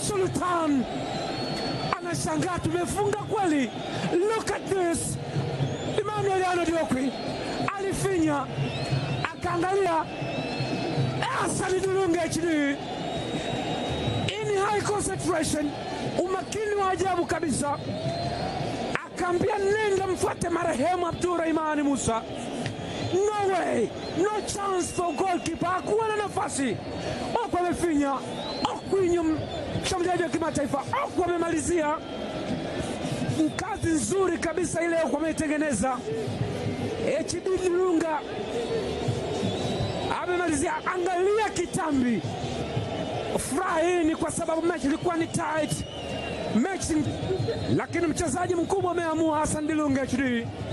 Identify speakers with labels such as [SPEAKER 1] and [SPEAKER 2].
[SPEAKER 1] Sultan anashangaa tumefunga kweli. Look at this. Emmanuel Arnold Okwi alifinya akaangalia Hassan Dilunga HD in high concentration, umakini wa ajabu kabisa, akaambia nenda mfuate marehemu Abdurahimani Musa. No way, no chance for goalkeeper, hakuwa na nafasi. Okwi amefinya, Okwi mshambuliaji wa kimataifa, Okwi amemalizia kazi nzuri kabisa ile Okwi ameitengeneza. HD Dilunga amemalizia. Angalia kitambi, furaha hii ni kwa sababu mechi ilikuwa ni tight mechi, lakini mchezaji mkubwa ameamua. Hassan Dilunga HD